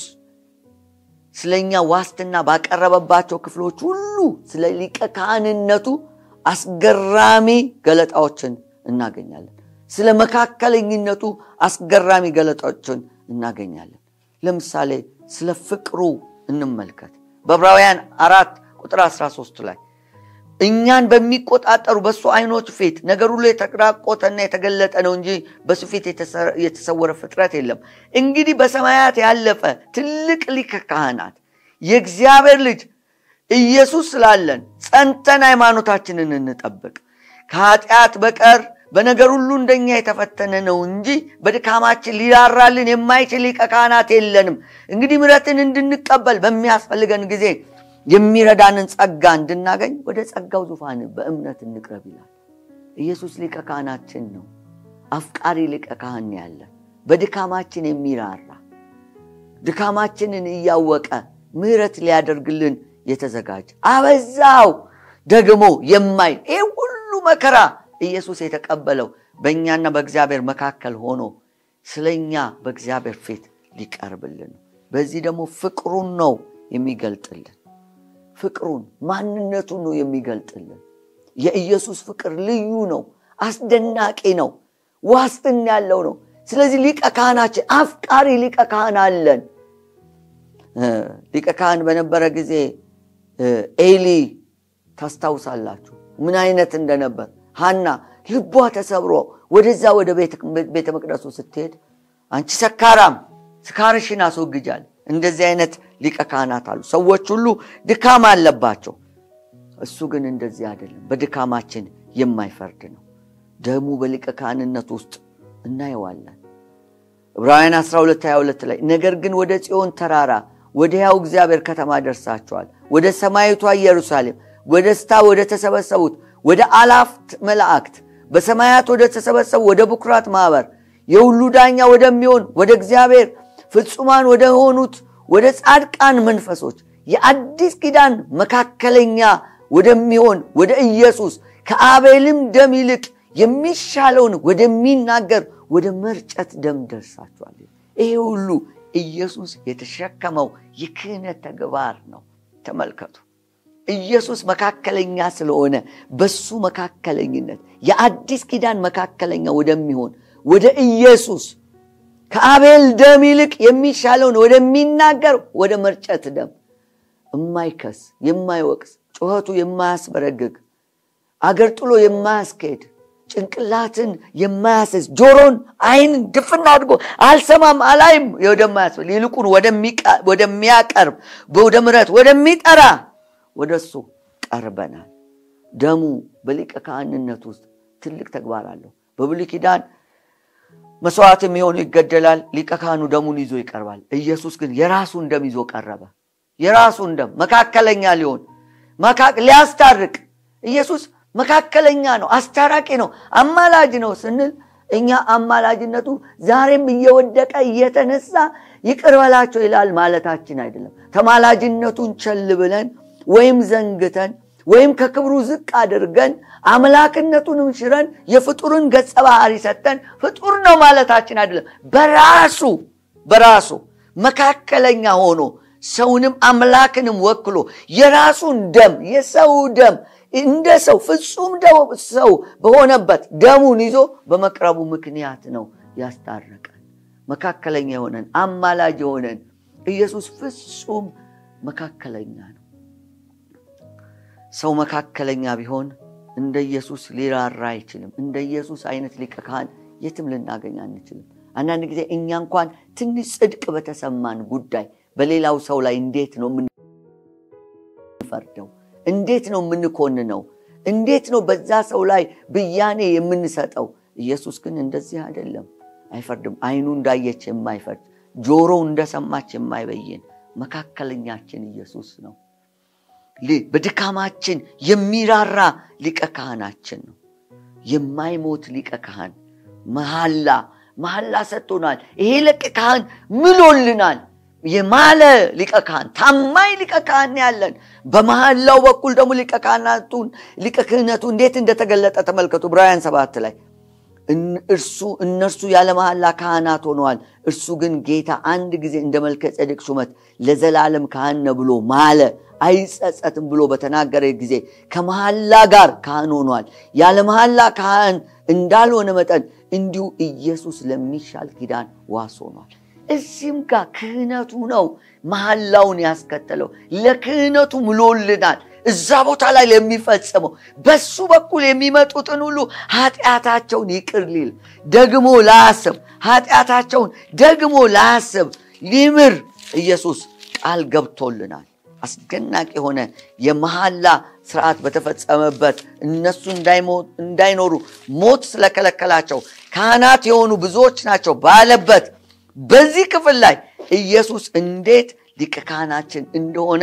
Speaker 1: ስለኛ ዋስትና ባቀረበባቸው ክፍሎች ሁሉ ስለ ሊቀ ካህንነቱ አስገራሚ ገለጣዎችን እናገኛለን። ስለ መካከለኝነቱ አስገራሚ ገለጣዎችን እናገኛለን። ለምሳሌ ስለ ፍቅሩ እንመልከት። በዕብራውያን አራት ቁጥር 13 ላይ እኛን በሚቆጣጠሩ በእሱ አይኖች ፊት ነገር ሁሉ የተራቆተና የተገለጠ ነው እንጂ በሱ ፊት የተሰወረ ፍጥረት የለም። እንግዲህ በሰማያት ያለፈ ትልቅ ሊቀ ካህናት የእግዚአብሔር ልጅ ኢየሱስ ስላለን ጸንተን ሃይማኖታችንን እንጠብቅ። ከኃጢአት በቀር በነገር ሁሉ እንደኛ የተፈተነ ነው እንጂ በድካማችን ሊራራልን የማይችል ሊቀ ካህናት የለንም። እንግዲህ ምሕረትን እንድንቀበል በሚያስፈልገን ጊዜ የሚረዳንን ጸጋ እንድናገኝ ወደ ጸጋው ዙፋን በእምነት እንቅረብ ይላል። ኢየሱስ ሊቀ ካህናችን ነው። አፍቃሪ ሊቀ ካህን ያለ በድካማችን የሚራራ ድካማችንን እያወቀ ምሕረት ሊያደርግልን የተዘጋጀ አበዛው ደግሞ የማይ ይህ ሁሉ መከራ ኢየሱስ የተቀበለው በእኛና በእግዚአብሔር መካከል ሆኖ ስለኛ በእግዚአብሔር ፊት ሊቀርብልን ነው። በዚህ ደግሞ ፍቅሩን ነው የሚገልጥልን። ፍቅሩን ማንነቱን ነው የሚገልጥልን። የኢየሱስ ፍቅር ልዩ ነው፣ አስደናቂ ነው፣ ዋስትና ያለው ነው። ስለዚህ ሊቀ ካህናችን አፍቃሪ ሊቀ ካህን አለን። ሊቀ ካህን በነበረ ጊዜ ኤሊ ታስታውሳላችሁ ምን አይነት እንደነበር። ሐና ልቧ ተሰብሮ ወደዛ ወደ ቤተ መቅደሱ ስትሄድ አንቺ ሰካራም ስካርሽን አስወግጃል። እንደዚህ አይነት ሊቀ ካህናት አሉ። ሰዎች ሁሉ ድካም አለባቸው። እሱ ግን እንደዚህ አይደለም። በድካማችን የማይፈርድ ነው። ደሙ በሊቀ ካህንነት ውስጥ እናየዋለን። ዕብራውያን 12 22 ላይ ነገር ግን ወደ ጽዮን ተራራ ወደ ሕያው እግዚአብሔር ከተማ ደርሳችኋል፣ ወደ ሰማይቷ ኢየሩሳሌም ወደ ደስታ ወደ ተሰበሰቡት ወደ አላፍት መላእክት በሰማያት ወደ ተሰበሰቡ ወደ ብኩራት ማኅበር የሁሉ ዳኛ ወደሚሆን ወደ እግዚአብሔር ፍጹማን ወደ ሆኑት ወደ ጻድቃን መንፈሶች የአዲስ ኪዳን መካከለኛ ወደሚሆን ወደ ኢየሱስ ከአቤልም ደም ይልቅ የሚሻለውን ወደሚናገር ወደ መርጨት ደም ደርሳችኋል። ይሄ ሁሉ ኢየሱስ የተሸከመው የክህነት ተግባር ነው። ተመልከቱ። ኢየሱስ መካከለኛ ስለሆነ በሱ መካከለኝነት የአዲስ ኪዳን መካከለኛ ወደሚሆን ወደ ኢየሱስ ከአቤል ደም ይልቅ የሚሻለውን ወደሚናገር ወደ መርጨት ደም የማይከስ የማይወቅስ ጩኸቱ የማያስበረግግ አገር ጥሎ የማያስኬድ ጭንቅላትን የማያስዝ ጆሮን ዓይንን ድፍና አድርጎ አልሰማም አላይም ወደማያስብል ይልቁን ወደሚያቀርብ ወደ ምሕረት ወደሚጠራ ወደ እሱ ቀርበናል። ደሙ በሊቀ ካህንነት ውስጥ ትልቅ ተግባር አለው። በብሉይ ኪዳን መስዋዕት የሚሆኑ ይገደላል። ሊቀ ካህኑ ደሙን ይዞ ይቀርባል። ኢየሱስ ግን የራሱን ደም ይዞ ቀረበ። የራሱን ደም መካከለኛ ሊሆን ሊያስታርቅ ኢየሱስ መካከለኛ ነው፣ አስታራቂ ነው፣ አማላጅ ነው ስንል እኛ አማላጅነቱ ዛሬም እየወደቀ እየተነሳ ይቅር በላቸው ይላል ማለታችን አይደለም። ተማላጅነቱን ቸል ብለን ወይም ዘንግተን ወይም ከክብሩ ዝቅ አድርገን አምላክነቱንም ሽረን የፍጡርን ገጸ ባህሪ ሰጠን ፍጡር ነው ማለታችን አይደለም። በራሱ በራሱ መካከለኛ ሆኖ ሰውንም አምላክንም ወክሎ የራሱን ደም የሰው ደም እንደ ሰው ፍጹም ሰው በሆነበት ደሙን ይዞ በመቅረቡ ምክንያት ነው ያስታረቀን። መካከለኛ የሆነን አማላጅ የሆነን ኢየሱስ ፍጹም መካከለኛ ነው። ሰው መካከለኛ ቢሆን እንደ ኢየሱስ ሊራራ አይችልም። እንደ ኢየሱስ አይነት ሊቀ ካህን የትም ልናገኝ አንችልም። አንዳንድ ጊዜ እኛ እንኳን ትንሽ ጽድቅ በተሰማን ጉዳይ በሌላው ሰው ላይ እንዴት ነው የምንፈርደው? እንዴት ነው የምንኮንነው? እንዴት ነው በዛ ሰው ላይ ብያኔ የምንሰጠው? ኢየሱስ ግን እንደዚህ አይደለም፣ አይፈርድም። ዓይኑ እንዳየች የማይፈርድ ጆሮው እንደሰማች የማይበይን መካከለኛችን ኢየሱስ ነው። በድካማችን የሚራራ ሊቀ ካህናችን ነው። የማይሞት ሊቀ ካህን መሐላ መሐላ ሰጥቶናል። ይሄ ሊቀ ካህን ምሎልናል። የማለ ሊቀ ካህን ታማኝ ሊቀ ካህን ያለን በመሐላው በኩል ደግሞ ሊቀ ካህናቱን ሊቀ ክህነቱ እንዴት እንደተገለጠ ተመልከቱ። ዕብራውያን ሰባት ላይ እርሱ እነርሱ ያለ መሐላ ካህናት ሆነዋል። እርሱ ግን ጌታ አንድ ጊዜ እንደ መልከ ጼዴቅ ሹመት ለዘላለም ካህን ነው ብሎ ማለ አይጸጸትም ብሎ በተናገረ ጊዜ ከመሐላ ጋር ካህን ሆኗል። ያለ መሐላ ካህን እንዳልሆነ መጠን እንዲሁ ኢየሱስ ለሚሻል ኪዳን ዋስ ሆኗል። እዚህም ጋር ክህነቱ ነው መሐላውን ያስከተለው። ለክህነቱ ምሎልናል። እዛ ቦታ ላይ ለሚፈጸመው በሱ በኩል የሚመጡትን ሁሉ ኃጢአታቸውን ይቅር ሊል ደግሞ ላያስብ ኃጢአታቸውን ደግሞ ላያስብ ሊምር ኢየሱስ ቃል ገብቶልናል። አስደናቂ የሆነ የመሐላ ስርዓት በተፈጸመበት እነሱ እንዳይኖሩ ሞት ስለከለከላቸው ካህናት የሆኑ ብዙዎች ናቸው ባለበት በዚህ ክፍል ላይ ኢየሱስ እንዴት ሊቀ ካህናችን እንደሆነ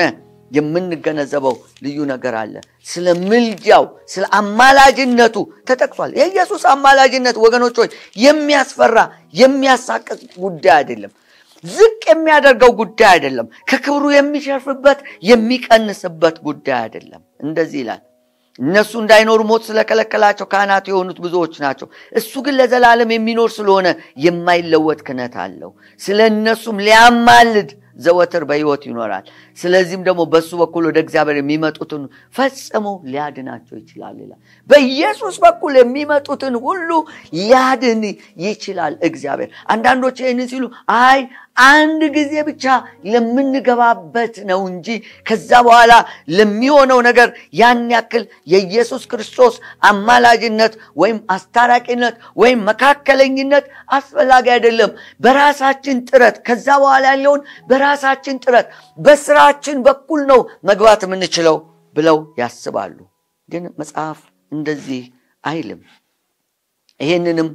Speaker 1: የምንገነዘበው ልዩ ነገር አለ። ስለ ምልጃው፣ ስለ አማላጅነቱ ተጠቅሷል። የኢየሱስ አማላጅነት ወገኖች ሆይ የሚያስፈራ የሚያሳቅቅ ጉዳይ አይደለም። ዝቅ የሚያደርገው ጉዳይ አይደለም። ከክብሩ የሚሸርፍበት የሚቀንስበት ጉዳይ አይደለም። እንደዚህ ይላል እነሱ እንዳይኖሩ ሞት ስለከለከላቸው ካህናት የሆኑት ብዙዎች ናቸው። እሱ ግን ለዘላለም የሚኖር ስለሆነ የማይለወጥ ክህነት አለው። ስለ እነሱም ሊያማልድ ዘወትር በሕይወት ይኖራል። ስለዚህም ደግሞ በእሱ በኩል ወደ እግዚአብሔር የሚመጡትን ፈጽሞ ሊያድናቸው ይችላል ይላል። በኢየሱስ በኩል የሚመጡትን ሁሉ ሊያድን ይችላል እግዚአብሔር። አንዳንዶች ይህንን ሲሉ አይ አንድ ጊዜ ብቻ ለምንገባበት ነው እንጂ ከዛ በኋላ ለሚሆነው ነገር ያን ያክል የኢየሱስ ክርስቶስ አማላጅነት ወይም አስታራቂነት ወይም መካከለኝነት አስፈላጊ አይደለም። በራሳችን ጥረት ከዛ በኋላ ያለውን በራሳችን ጥረት በስራችን በኩል ነው መግባት የምንችለው ብለው ያስባሉ። ግን መጽሐፍ እንደዚህ አይልም። ይህንንም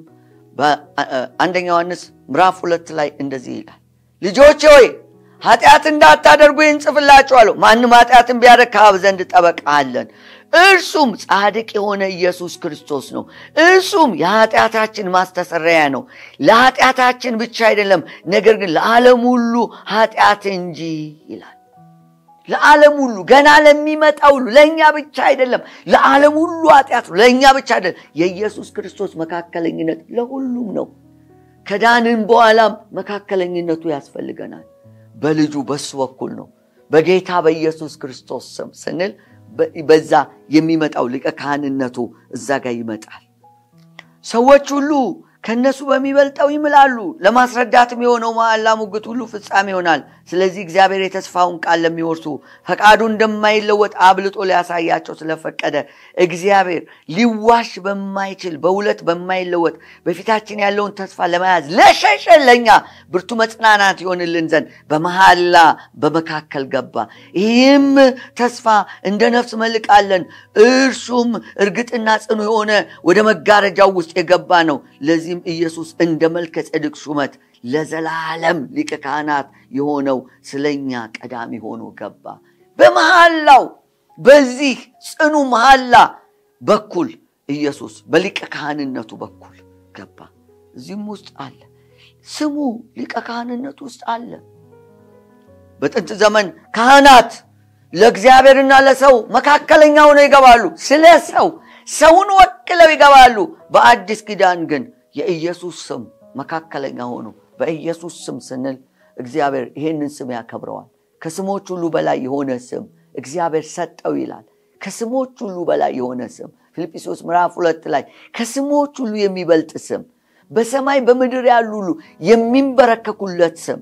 Speaker 1: በአንደኛ ዮሐንስ ምዕራፍ ሁለት ላይ እንደዚህ ይላል ልጆቼ ሆይ ኃጢአት እንዳታደርጉ ይህን ጽፍላችኋለሁ። ማንም ኃጢአትን ቢያደርግ ከአብ ዘንድ ጠበቃ አለን፣ እርሱም ጻድቅ የሆነ ኢየሱስ ክርስቶስ ነው። እርሱም የኃጢአታችን ማስተሰረያ ነው። ለኃጢአታችን ብቻ አይደለም፣ ነገር ግን ለዓለም ሁሉ ኃጢአት እንጂ ይላል። ለዓለም ሁሉ ገና ለሚመጣ ሁሉ ለእኛ ብቻ አይደለም፣ ለዓለም ሁሉ ኃጢአት ነው። ለእኛ ብቻ አይደለም። የኢየሱስ ክርስቶስ መካከለኝነት ለሁሉም ነው። ከዳንን በኋላም መካከለኝነቱ ያስፈልገናል። በልጁ በሱ በኩል ነው። በጌታ በኢየሱስ ክርስቶስ ስም ስንል በዛ የሚመጣው ሊቀ ካህንነቱ እዛ ጋር ይመጣል። ሰዎች ሁሉ ከእነሱ በሚበልጠው ይምላሉ። ለማስረዳትም የሆነው መሐላ ሙግት ሁሉ ፍጻሜ ይሆናል። ስለዚህ እግዚአብሔር የተስፋውን ቃል ለሚወርሱ ፈቃዱ እንደማይለወጥ አብልጦ ሊያሳያቸው ስለፈቀደ እግዚአብሔር ሊዋሽ በማይችል በሁለት በማይለወጥ በፊታችን ያለውን ተስፋ ለመያዝ ለሸሸን ለእኛ ብርቱ መጽናናት ይሆንልን ዘንድ በመሐላ በመካከል ገባ። ይህም ተስፋ እንደ ነፍስ መልቃለን፣ እርሱም እርግጥና ጽኑ የሆነ ወደ መጋረጃው ውስጥ የገባ ነው። ለዚህም ኢየሱስ እንደ መልከ ጼዴቅ ሹመት ለዘላለም ሊቀ ካህናት የሆነው ስለኛ ቀዳሚ ሆኖ ገባ። በመሐላው በዚህ ጽኑ መሐላ በኩል ኢየሱስ በሊቀ ካህንነቱ በኩል ገባ። እዚህም ውስጥ አለ ስሙ ሊቀ ካህንነቱ ውስጥ አለ። በጥንት ዘመን ካህናት ለእግዚአብሔርና ለሰው መካከለኛ ሆነው ይገባሉ። ስለ ሰው ሰውን ወክለው ይገባሉ። በአዲስ ኪዳን ግን የኢየሱስ ስም መካከለኛ ሆኖ በኢየሱስ ስም ስንል እግዚአብሔር ይህንን ስም ያከብረዋል። ከስሞች ሁሉ በላይ የሆነ ስም እግዚአብሔር ሰጠው ይላል። ከስሞች ሁሉ በላይ የሆነ ስም ፊልጵስዩስ ምዕራፍ ሁለት ላይ ከስሞች ሁሉ የሚበልጥ ስም በሰማይ በምድር ያሉ ሁሉ የሚንበረከኩለት ስም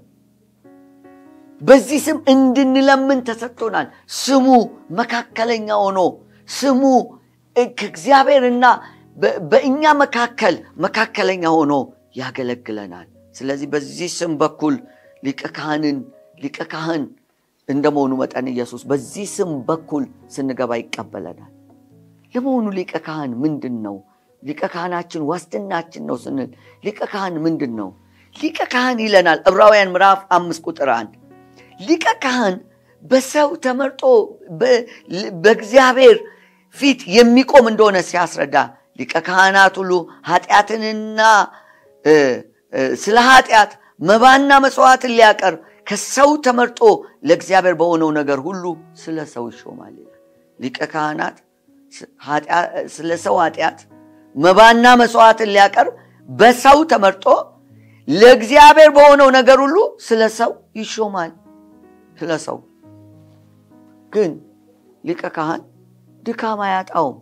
Speaker 1: በዚህ ስም እንድንለምን ተሰጥቶናል። ስሙ መካከለኛ ሆኖ ስሙ ከእግዚአብሔርና በእኛ መካከል መካከለኛ ሆኖ ያገለግለናል። ስለዚህ በዚህ ስም በኩል ሊቀ ካህንን ሊቀ ካህን እንደመሆኑ መጠን ኢየሱስ በዚህ ስም በኩል ስንገባ ይቀበለናል። ለመሆኑ ሊቀ ካህን ምንድን ነው? ሊቀ ካህናችን ዋስትናችን ነው ስንል ሊቀ ካህን ምንድን ነው? ሊቀ ካህን ይለናል ዕብራውያን ምዕራፍ አምስት ቁጥር አንድ ሊቀ ካህን በሰው ተመርጦ በእግዚአብሔር ፊት የሚቆም እንደሆነ ሲያስረዳ ሊቀ ካህናት ሁሉ ኃጢአትንና ስለ ኃጢአት መባና መስዋዕትን ሊያቀርብ ከሰው ተመርጦ ለእግዚአብሔር በሆነው ነገር ሁሉ ስለ ሰው ይሾማል ይላል። ሊቀ ካህናት ስለ ሰው ኃጢአት መባና መስዋዕትን ሊያቀርብ በሰው ተመርጦ ለእግዚአብሔር በሆነው ነገር ሁሉ ስለ ሰው ይሾማል። ስለ ሰው ግን ሊቀ ካህን ድካም አያጣውም።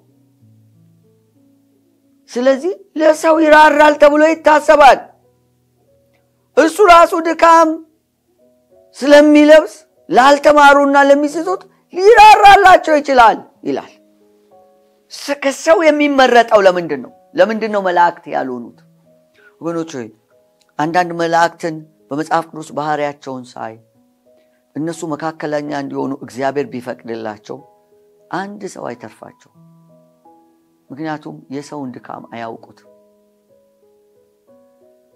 Speaker 1: ስለዚህ ለሰው ይራራል ተብሎ ይታሰባል። እሱ ራሱ ድካም ስለሚለብስ ላልተማሩና ለሚስቱት ሊራራላቸው ይችላል ይላል። ከሰው የሚመረጠው ለምንድን ነው? ለምንድን ነው መላእክት ያልሆኑት? ወገኖች ሆይ አንዳንድ መላእክትን በመጽሐፍ ቅዱስ ባህሪያቸውን ሳይ እነሱ መካከለኛ እንዲሆኑ እግዚአብሔር ቢፈቅድላቸው አንድ ሰው አይተርፋቸው። ምክንያቱም የሰውን ድካም አያውቁትም።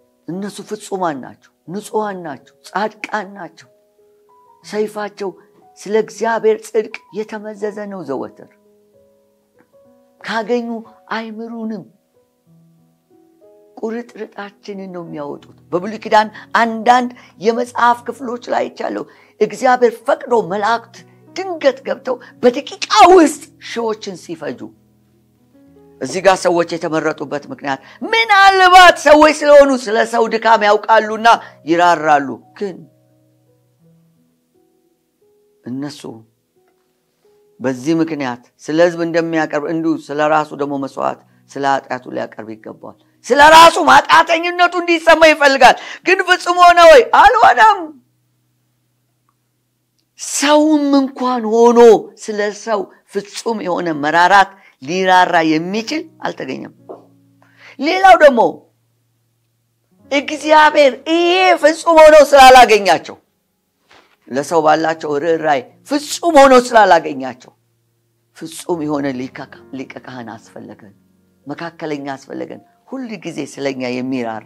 Speaker 1: እነሱ ፍጹማን ናቸው፣ ንጹሐን ናቸው፣ ጻድቃን ናቸው። ሰይፋቸው ስለ እግዚአብሔር ጽድቅ የተመዘዘ ነው ዘወትር ካገኙ አይምሩንም ቁርጥርጣችንን ነው የሚያወጡት በብሉይ ኪዳን አንዳንድ የመጽሐፍ ክፍሎች ላይ ይቻለሁ እግዚአብሔር ፈቅዶ መላእክት ድንገት ገብተው በደቂቃ ውስጥ ሺዎችን ሲፈጁ እዚህ ጋር ሰዎች የተመረጡበት ምክንያት ምናልባት ሰዎች ስለሆኑ ስለ ሰው ድካም ያውቃሉና ይራራሉ ግን እነሱ በዚህ ምክንያት ስለ ህዝብ እንደሚያቀርብ እንዲሁ ስለ ራሱ ደግሞ መስዋዕት ስለ ኃጢአቱ ሊያቀርብ ይገባዋል ስለ ራሱ ማጣተኝነቱ እንዲሰማ ይፈልጋል ግን ፍጹም ሆነ ወይ አልሆነም ሰውም እንኳን ሆኖ ስለ ሰው ፍጹም የሆነ መራራት ሊራራ የሚችል አልተገኘም ሌላው ደግሞ እግዚአብሔር ይሄ ፍጹም ሆነው ስላላገኛቸው ለሰው ባላቸው ርኅራይ ፍጹም ሆኖ ስላላገኛቸው ፍጹም የሆነ ሊቀ ካህን አስፈለገን መካከለኛ አስፈለገን ሁል ጊዜ ስለኛ የሚራራ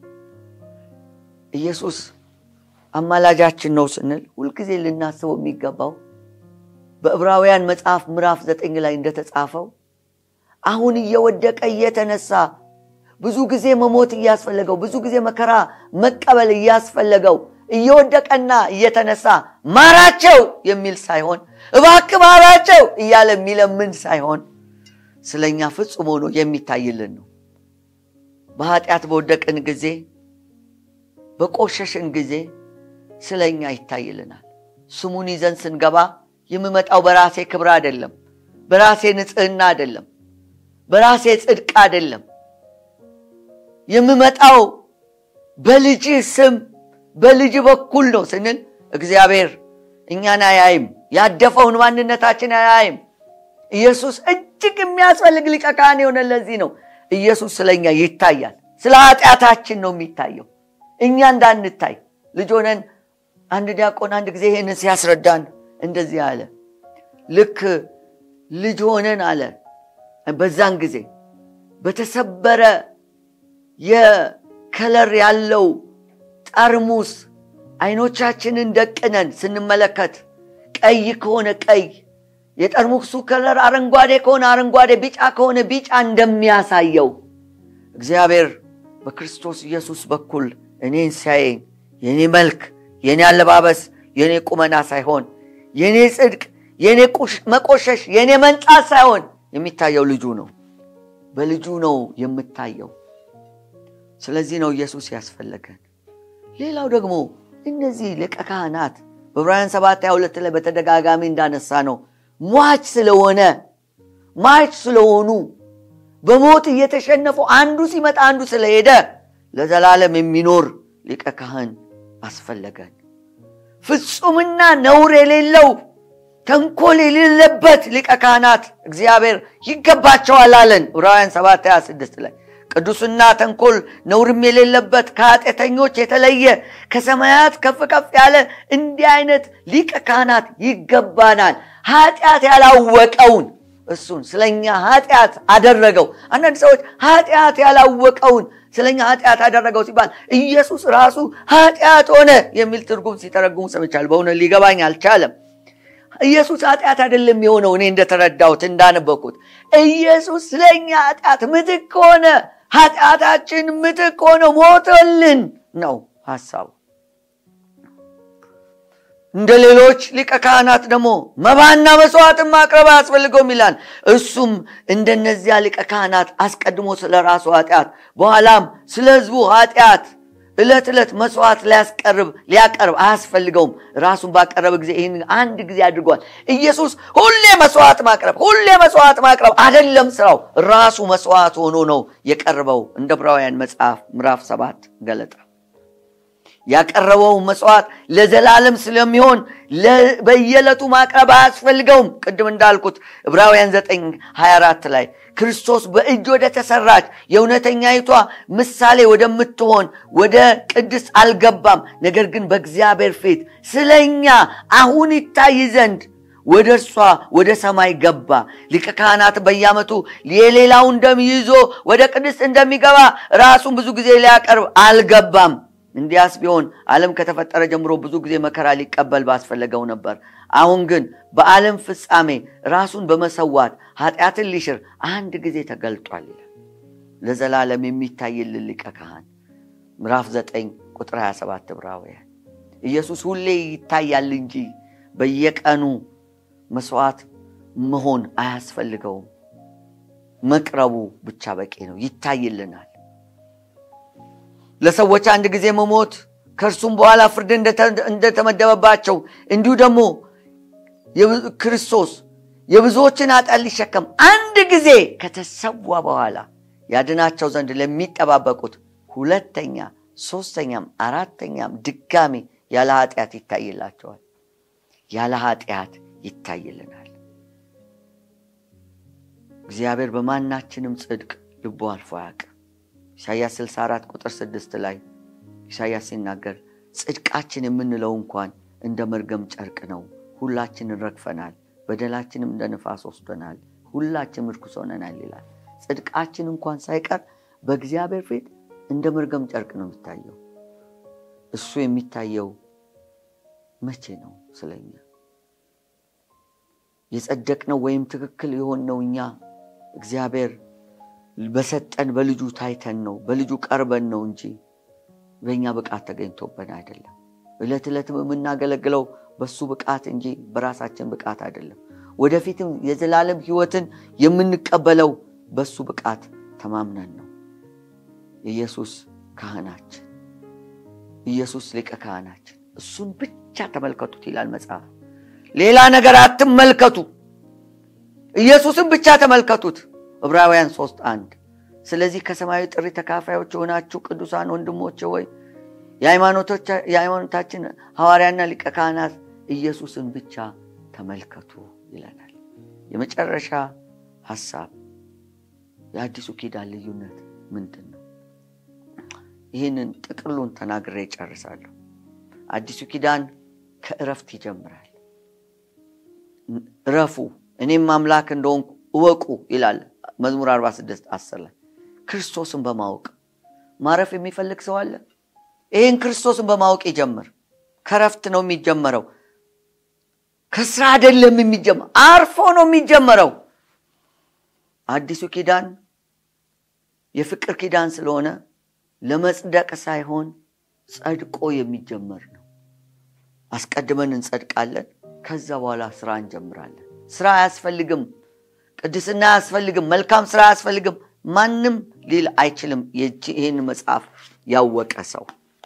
Speaker 1: ኢየሱስ አማላጃችን ነው ስንል ሁልጊዜ ልናስበው የሚገባው በዕብራውያን መጽሐፍ ምዕራፍ ዘጠኝ ላይ እንደተጻፈው አሁን እየወደቀ እየተነሳ ብዙ ጊዜ መሞት እያስፈለገው ብዙ ጊዜ መከራ መቀበል እያስፈለገው እየወደቀና እየተነሳ ማራቸው የሚል ሳይሆን እባክ ማራቸው እያለ የሚለምን ሳይሆን ስለኛ ፍጹም ሆኖ የሚታይልን ነው በኃጢአት በወደቅን ጊዜ በቆሸሽን ጊዜ ስለኛ ይታይልናል ስሙን ይዘን ስንገባ የምመጣው በራሴ ክብር አይደለም በራሴ ንጽህና አይደለም በራሴ ጽድቅ አይደለም የምመጣው በልጅ ስም በልጅ በኩል ነው ስንል እግዚአብሔር እኛን አያይም ያደፈውን ማንነታችን አያይም ኢየሱስ እጅግ የሚያስፈልግ ሊቀ ካህን የሆነ ለዚህ ነው ኢየሱስ ስለኛ ይታያል ስለ ኃጢአታችን ነው የሚታየው እኛ እንዳንታይ ልጅ ሆነን አንድ ዲያቆን አንድ ጊዜ ይህንን ሲያስረዳን እንደዚህ አለ ልክ ልጅ ሆነን አለ በዛን ጊዜ በተሰበረ የከለር ያለው ጠርሙስ አይኖቻችንን ደቅነን ስንመለከት ቀይ ከሆነ ቀይ የጠርሙሱ ከለር አረንጓዴ ከሆነ አረንጓዴ ቢጫ ከሆነ ቢጫ እንደሚያሳየው እግዚአብሔር በክርስቶስ ኢየሱስ በኩል እኔን ሲያየኝ የኔ መልክ የኔ አለባበስ የኔ ቁመና ሳይሆን የኔ ጽድቅ የኔ መቆሸሽ የኔ መንጻት ሳይሆን የሚታየው ልጁ ነው በልጁ ነው የምታየው ስለዚህ ነው ኢየሱስ ያስፈለገን ሌላው ደግሞ እነዚህ ሊቀ ካህናት በዕብራውያን 7 22 ላይ በተደጋጋሚ እንዳነሳ ነው ሟች ስለሆነ ሟች ስለሆኑ በሞት እየተሸነፉ አንዱ ሲመጣ አንዱ ስለሄደ ለዘላለም የሚኖር ሊቀ ካህን አስፈለገን ፍጹምና ነውር የሌለው ተንኮል የሌለበት ሊቀ ካህናት እግዚአብሔር ይገባቸዋል አለን ዕብራውያን 7 26 ላይ ቅዱስና ተንኮል ነውርም የሌለበት ከኃጢአተኞች የተለየ ከሰማያት ከፍ ከፍ ያለ እንዲህ አይነት ሊቀ ካህናት ይገባናል ኃጢአት ያላወቀውን እሱን ስለኛ ኃጢአት አደረገው አንዳንድ ሰዎች ኃጢአት ያላወቀውን ስለኛ ኃጢአት አደረገው ሲባል ኢየሱስ ራሱ ኃጢአት ሆነ የሚል ትርጉም ሲተረጉሙ ሰምቻል በእውነት ሊገባኝ አልቻለም ኢየሱስ ኃጢአት አይደለም የሆነው እኔ እንደተረዳሁት እንዳነበኩት ኢየሱስ ስለኛ ኃጢአት ምትክ ሆነ ኃጢአታችን ምትክ ሆነ ሞተልን ነው ሀሳቡ እንደ ሌሎች ሊቀ ካህናት ደግሞ መባና መስዋዕትን ማቅረብ አያስፈልገውም ይላል እሱም እንደነዚያ ሊቀ ካህናት አስቀድሞ ስለ ራሱ ኃጢአት በኋላም ስለ ህዝቡ ኃጢአት ዕለት ዕለት መስዋዕት ሊያስቀርብ ሊያቀርብ አያስፈልገውም ራሱን ባቀረበ ጊዜ ይህን አንድ ጊዜ አድርጓል ኢየሱስ ሁሌ መስዋዕት ማቅረብ ሁሌ መስዋዕት ማቅረብ አደለም ስራው ራሱ መስዋዕት ሆኖ ነው የቀርበው እንደ ዕብራውያን መጽሐፍ ምዕራፍ ሰባት ገለጠ ያቀረበው መስዋዕት ለዘላለም ስለሚሆን በየዕለቱ ማቅረብ አያስፈልገውም ቅድም እንዳልኩት ዕብራውያን 9 24 ላይ ክርስቶስ በእጅ ወደ ተሰራች የእውነተኛይቷ ምሳሌ ወደምትሆን ወደ ቅድስ አልገባም ነገር ግን በእግዚአብሔር ፊት ስለኛ አሁን ይታይ ዘንድ ወደ እርሷ ወደ ሰማይ ገባ ሊቀ ካህናት በየዓመቱ የሌላውን ደም ይዞ ወደ ቅድስት እንደሚገባ ራሱን ብዙ ጊዜ ሊያቀርብ አልገባም እንዲያስ ቢሆን ዓለም ከተፈጠረ ጀምሮ ብዙ ጊዜ መከራ ሊቀበል ባስፈለገው ነበር። አሁን ግን በዓለም ፍጻሜ ራሱን በመሰዋት ኃጢአትን ሊሽር አንድ ጊዜ ተገልጧል ይላል። ለዘላለም የሚታይልን ሊቀ ካህን ምዕራፍ 9 ቁጥር 27 ዕብራውያን። ኢየሱስ ሁሌ ይታያል እንጂ በየቀኑ መስዋዕት መሆን አያስፈልገውም። መቅረቡ ብቻ በቂ ነው። ይታይልናል። ለሰዎች አንድ ጊዜ መሞት ከእርሱም በኋላ ፍርድ እንደተመደበባቸው እንዲሁ ደግሞ ክርስቶስ የብዙዎችን ኃጢአት ሊሸከም አንድ ጊዜ ከተሰዋ በኋላ ያድናቸው ዘንድ ለሚጠባበቁት ሁለተኛ፣ ሶስተኛም አራተኛም ድጋሚ ያለ ኃጢአት ይታይላቸዋል። ያለ ኃጢአት ይታይልናል። እግዚአብሔር በማናችንም ጽድቅ ልቦ አልፎ አያውቅም። ኢሳያስ 64 ቁጥር 6 ላይ ኢሳያስ ሲናገር ጽድቃችን የምንለው እንኳን እንደ መርገም ጨርቅ ነው፣ ሁላችንን ረግፈናል፣ በደላችንም እንደ ንፋስ ወስዶናል፣ ሁላችንም ርኩስ ሆነናል ይላል። ጽድቃችን እንኳን ሳይቀር በእግዚአብሔር ፊት እንደ መርገም ጨርቅ ነው የሚታየው። እሱ የሚታየው መቼ ነው? ስለኛ የጸደቅነው ወይም ትክክል የሆንነው እኛ እግዚአብሔር በሰጠን በልጁ ታይተን ነው፣ በልጁ ቀርበን ነው እንጂ በእኛ ብቃት ተገኝቶብን አይደለም። ዕለት ዕለትም የምናገለግለው በሱ ብቃት እንጂ በራሳችን ብቃት አይደለም። ወደፊትም የዘላለም ሕይወትን የምንቀበለው በሱ ብቃት ተማምነን ነው። ኢየሱስ ካህናችን፣ ኢየሱስ ሊቀ ካህናችን፣ እሱን ብቻ ተመልከቱት ይላል መጽሐፍ። ሌላ ነገር አትመልከቱ፣ ኢየሱስን ብቻ ተመልከቱት። ዕብራውያን ሶስት አንድ ስለዚህ ከሰማያዊ ጥሪ ተካፋዮች የሆናችሁ ቅዱሳን ወንድሞች ሆይ የሃይማኖታችን ሐዋርያና ሊቀ ካህናት ኢየሱስን ብቻ ተመልከቱ ይለናል። የመጨረሻ ሐሳብ የአዲሱ ኪዳን ልዩነት ምንድን ነው? ይህንን ጥቅሉን ተናግሬ ይጨርሳለሁ። አዲሱ ኪዳን ከእረፍት ይጀምራል። እረፉ እኔም አምላክ እንደሆንኩ እወቁ ይላል መዝሙር 46 10 ላይ ክርስቶስን በማወቅ ማረፍ የሚፈልግ ሰው አለ? ይህን ክርስቶስን በማወቅ ይጀምር። ከረፍት ነው የሚጀመረው፣ ከስራ አይደለም የሚጀመር፣ አርፎ ነው የሚጀመረው። አዲሱ ኪዳን የፍቅር ኪዳን ስለሆነ ለመጽደቅ ሳይሆን ጸድቆ የሚጀመር ነው። አስቀድመን እንጸድቃለን፣ ከዛ በኋላ ስራ እንጀምራለን። ስራ አያስፈልግም፣ ቅድስና አያስፈልግም፣ መልካም ስራ አያስፈልግም። ማንም ሊል አይችልም። ይህን መጽሐፍ ያወቀ ሰው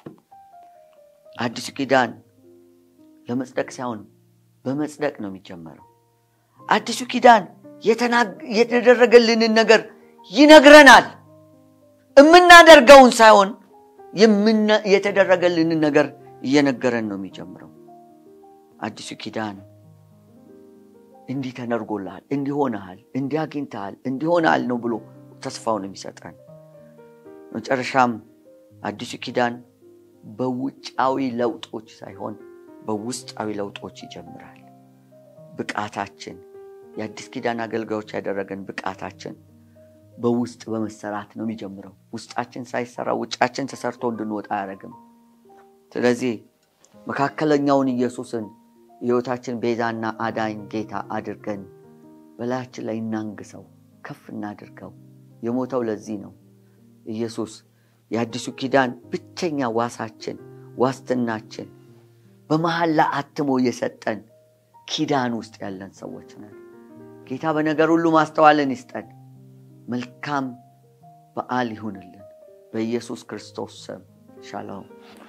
Speaker 1: አዲሱ ኪዳን ለመጽደቅ ሳይሆን በመጽደቅ ነው የሚጀመረው። አዲሱ ኪዳን የተደረገልንን ነገር ይነግረናል። የምናደርገውን ሳይሆን የተደረገልንን ነገር እየነገረን ነው የሚጀምረው። አዲሱ ኪዳን እንዲህ ተደርጎልሃል፣ እንዲሆንሃል፣ እንዲህ አግኝተሃል፣ እንዲሆንሃል ነው ብሎ ተስፋውን የሚሰጠን። መጨረሻም አዲሱ ኪዳን በውጫዊ ለውጦች ሳይሆን በውስጣዊ ለውጦች ይጀምራል። ብቃታችን የአዲስ ኪዳን አገልጋዮች ያደረገን ብቃታችን በውስጥ በመሰራት ነው የሚጀምረው። ውስጣችን ሳይሰራ ውጫችን ተሰርቶ እንድንወጣ አያደርግም። ስለዚህ መካከለኛውን ኢየሱስን የሕይወታችን ቤዛና አዳኝ ጌታ አድርገን በላያችን ላይ እናንግሰው፣ ከፍ እናድርገው። የሞተው ለዚህ ነው። ኢየሱስ የአዲሱ ኪዳን ብቸኛ ዋሳችን፣ ዋስትናችን በመሐላ አትሞ የሰጠን ኪዳን ውስጥ ያለን ሰዎች ነን። ጌታ በነገር ሁሉ ማስተዋልን ይስጠን። መልካም በዓል ይሁንልን። በኢየሱስ ክርስቶስ ስም ሻሎም።